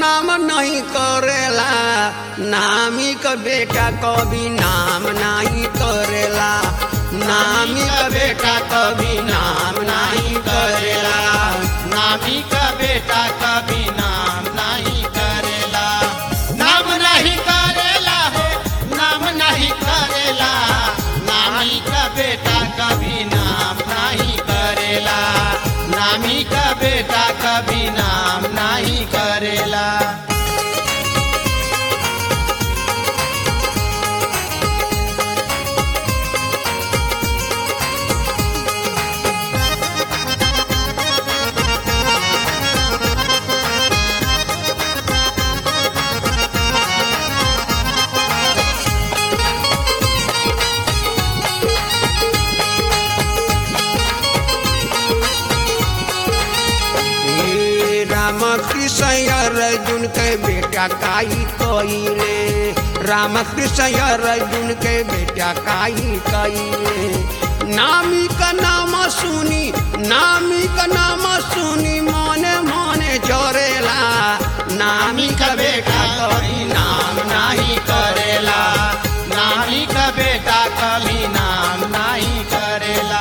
नाम नहीं करेला नामी का बेटा कभी नाम नहीं करेला नामी का बेटा कभी नाम नहीं करेला नामी का बेटा कभी नाम नहीं करेला नाम नहीं करेला हो नाम नहीं करेला नामी का बेटा कभी नाम नहीं करेला नामी का बेटा कभी नाम नहीं करेला हे राम कृष्ण अर्जुन के बेटा काई कइले राम कृष्ण अर्जुन के बेटा काई कइले नामी का नाम सुनी नामी का नाम सुनी मने मने जोरेला नामी का बेटा कभी नाम नहीं करेला नामी का बेटा कभी नाम नहीं करेला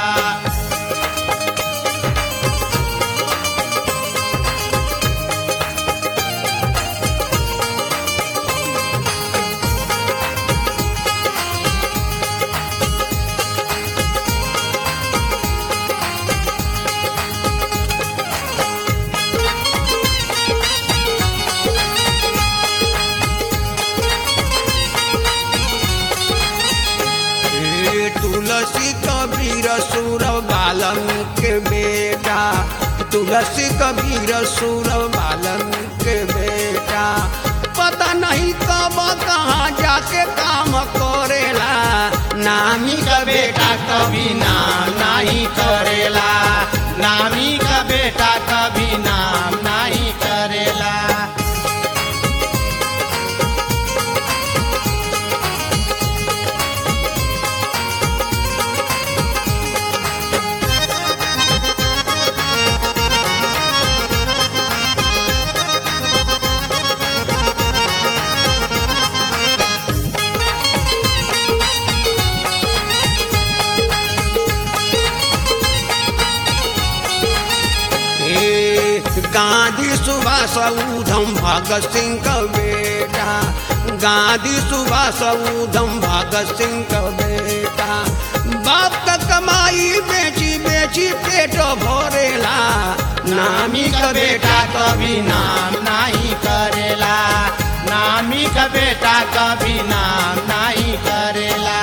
हे तुलसी कबीर सुर बाल्मीकि बेटा तुलसी कबीर सुर बाल्मीकि बेटा पता नहीं कब कहाँ जाके काम करेला नामी का बेटा कभी नाम नहीं करेला नामी का बेटा कभी नाम नहीं करेला हे गांधी सुभाष उधम भगत सिंह का बेटा गांधी सुभाष उधम भगत सिंह का बेटा बाप का कमाई बेची बेची पेट भरेला नामी का बेटा कभी नाम नहीं करेला नामी का बेटा कभी नाम नहीं करेला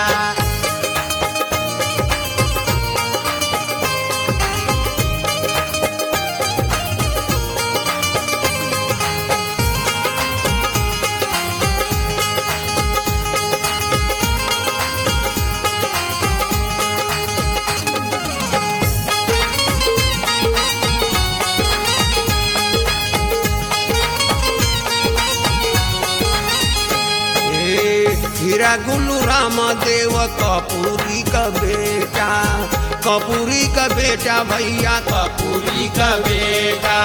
हे हीरा गुल्लू राम देव कपूरी का बेटा कपूरी का बेटा भैया कपूरी का बेटा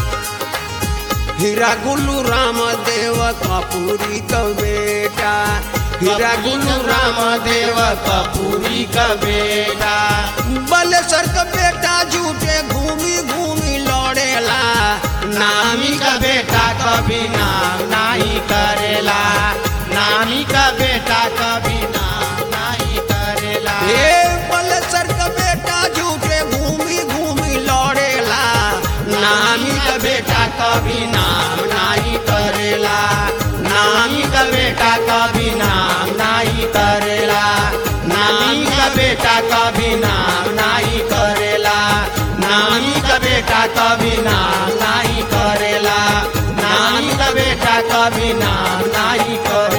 हीरा गुल्लू राम देव कपूरी का बेटा हीरा गुल्लू राम देव कपूरी का बेटा बलेसर का बेटा झूठे घूमी घूमी लौड़ेला नामी का बेटा कभी नाम नहीं करेला नामी का बेटा कभी नाम नहीं करेला हे बलेसर का बेटा झूठे घूमी घूमी लौड़ेला नामी का बेटा कभी नाम नहीं करेला नामी का बेटा कभी नाम नहीं करेला नामी का बेटा कभी नाम नहीं करेला नामी का बेटा कभी नाम नहीं करेला नामी का बेटा कभी नाम नहीं करेला